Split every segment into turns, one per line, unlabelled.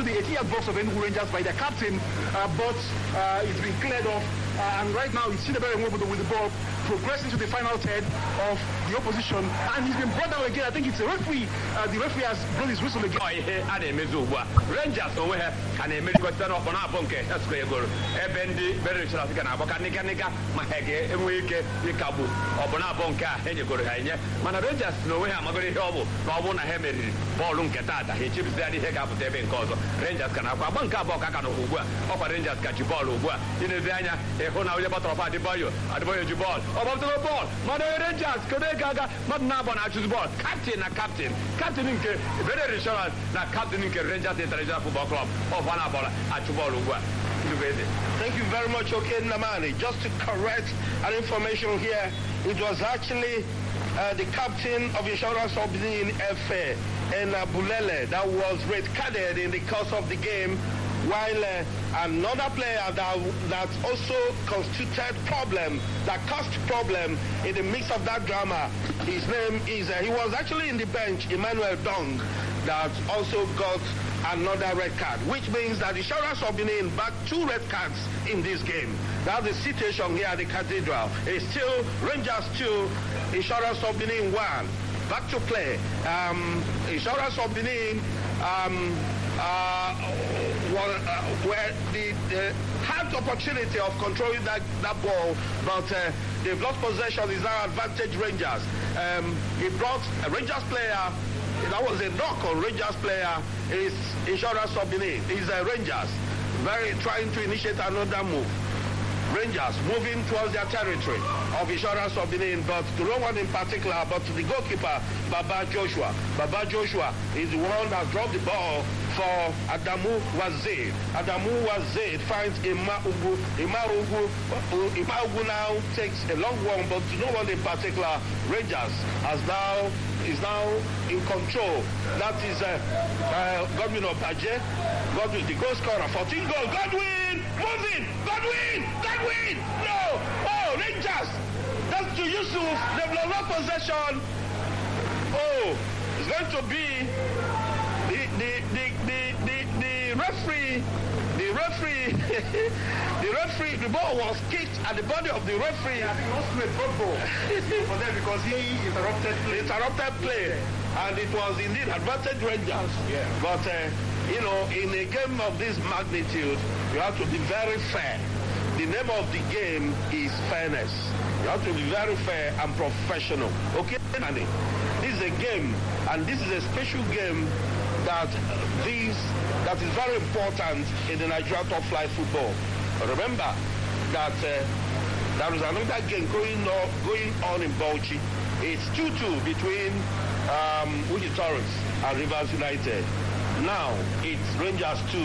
the 18-yard box of Enugu Rangers by their captain, uh, but uh, it's been cleared off. Uh, and right now, it's Chidebere Nwobodo with the ball progressing to the final third of the opposition. And he's been brought down again. I think it's a referee. Uh, the referee has blown his whistle again.
ọ ihe a na-emezi ugbu a rangers onwe ha ka na-emerikọta n'ọkpọ na-abụ nke esco egoro ebe ndị berechara ka na-agbaka nịga nịga ma ha ga-enwe ike ịkagbu ọbụ na-abụ nke a enyegoro ha enye mana rangers na onwe ha amagoro ihe ọ bụ na ọ bụ na ha meriri bọọlụ nke taata ha echebizigharị ihe ga-apụta ebe nke ọzọ rangers ka na-akwa agba nke abụọ ka aka nọkwa ugbu a ọkwa rangers ka ji bọọlụ ugbu a ịnezi anya ịhụ na onye gbatọrọfa adịbayo adịbayo ji bọọlụ ọ gbapụtara bọọlụ mana onye rangers kedu ego aga mmadụ na-abụ na-achụzi bọọlụ kaptin na kaptin kaptin nke bere insurance na kaptin nke rangers international football club ọfa na bọọlụ achụ bọọlụ ugbu a Ndụbụ eze.
Thank you very much, okay, Namani. Just to correct an information here, it was actually uh, the captain of Insurance Obdin FA and uh, Bulele that was red carded in the course of the game, while uh, another player that, that also constituted problem, that caused problem in the mix of that drama, his name is, uh, he was actually in the bench, Emmanuel Dong, that also got another red card, which means that Insurance of Benin back two red cards in this game. That's the situation here at the Cathedral. It's still Rangers 2, Insurance of Benin 1. Back to play. Um, Insurance of Benin um, uh, were, uh, were the, the had the opportunity of controlling that, that ball, but uh, they've lost possession. Is now advantage Rangers. Um, he brought a Rangers player that was a knock on Rangers player is Insurance of Benin. Is uh, Rangers very trying to initiate another move. Rangers moving towards their territory of Insurance of Benin, but to no one in particular, but to the goalkeeper, Baba Joshua. Baba Joshua is the one that dropped the ball for Adamu Wazid. Adamu Wazid finds Ima Ugu. Ima Ugu, Ima Ugu now takes a long one, but to no one in particular, Rangers has now is now in control. That is uh, uh, Godwin Opaje. Godwin, the goal scorer, 14 goal. Godwin, moving. Godwin, Godwin. No. Oh, Rangers. That's to Yusuf. They've lost possession. Oh, it's going to be the the the the the, the referee. The referee, the referee, the ball was kicked at the body of the referee.
I think he wants to a drop ball for them because he interrupted play.
interrupted play, and it was indeed advantage Rangers.
Yeah.
But uh, you know, in a game of this magnitude, you have to be very fair. The name of the game is fairness. You have to be very fair and professional. Okay, Andy? This is a game, and this is a special game that uh, this that is very important in the Nigeria top flight football. Remember that uh, there is another game going on, going on in Bauchi. It's 2-2 between um, Uji Torres and Rivers United. Now it's Rangers 2,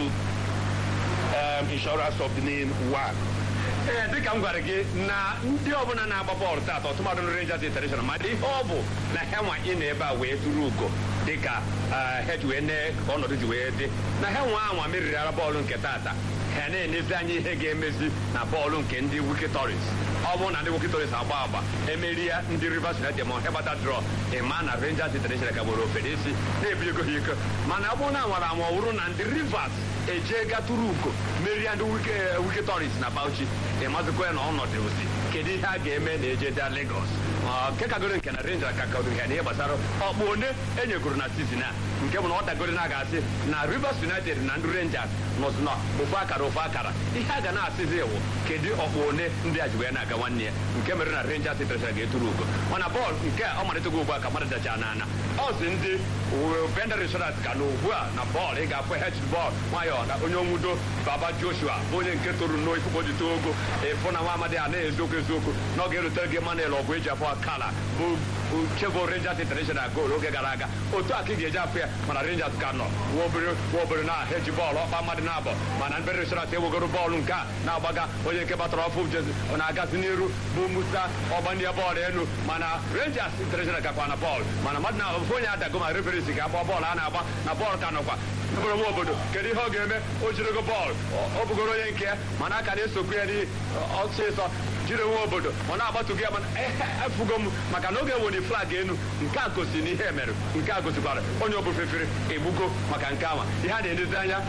um, Insurance of Benin 1.
ee dịka m gwara gị na ndị ọbụla na-agba bọọlụ taata ọtụmadụ ndị Rangers International ma ihe ọ bụ na ha nwa ị na ebe a wee tụrụ ugo dịka ha ji wee nee ka ọnọdụ ji wee dị na ha nwa anwa meriri ara bọọlụ nke taata ha na-enezi anya ihe ga-emezi na bọọlụ nke ndị Wiki Tories ọ bụrụ na ndị Wiki Tories agba agba emeri ya ndị Rivers United ma ha gbata drọ ịma na Rangers International ka gboro ofere isi na-ebi ego ha iko mana ọ bụrụ na nwara ma ọ bụrụ na ndị Rivers eje gatụrụ ugo merie ndị Wiki Tories na Bauchi ịmazikwa ya na ọnọdụ ozi kedu ihe a ga-eme na ejeda Lagos nke kagoro nke na Rangers ka kagoro ya na ihe gbasara ọkpụ one enyegoro na sizin a nke bụ na ọ dagoro na ga-asị na Rivers United na ndị Rangers nọzi na ofu akara ofu akara ihe a ga na-asịzi iwu kedu ọkpụ one ndị a ji wee na-aga nwanne ya nke mere na Rangers International ga-eturu ugo mana bọọlụ nke a ọ malịtago ugbu a ka mmadụ dacha n'ana ọ si ndị Bender Insurance ka na ugbu a na bọọlụ ị ga-afụ hedge bọọlụ nwayọọ na onye onwudo Baba Joshua bụ onye nke toro nnọọ ifukpo ji too ogo ịfụ na nwa amadi a na-eziokwu eziokwu na ọ ga-erutere gị Emmanuel ọgụ eji afọ akala bụ chebo Rangers International goolu oge gara aga otu a ka ị ga-eji afụ ya mana Rangers ka nọ nwa obere nwa obere na-eji bọọlụ ọkpa mmadụ na-abọ mana Bender Insurance ewegoro bọọlụ nke a na-agbaga onye nke batara ọfụ jezi ọ na-agazi n'iru bụ Musa ọgbanye bọọlụ elu mana Rangers International gakwa na bọọlụ mana mmadụ na ofu onye adago ma referisi ga-agba bọọlụ a na-agba na bọọlụ ka nọkwa bụrụ nwa obodo kedu ihe ọ ga-eme o jirego bọọlụ ọ bụgoro onye nke ya mana aka na-esokwu ya ọsịsọ jiri nwa obodo ọ na-agbatugo ya mana efugo m maka na oge woni flag enu nke a gosi na ihe mere nke a gosikwara onye obufefere egbugo maka nke ama ihe a na-edezi anya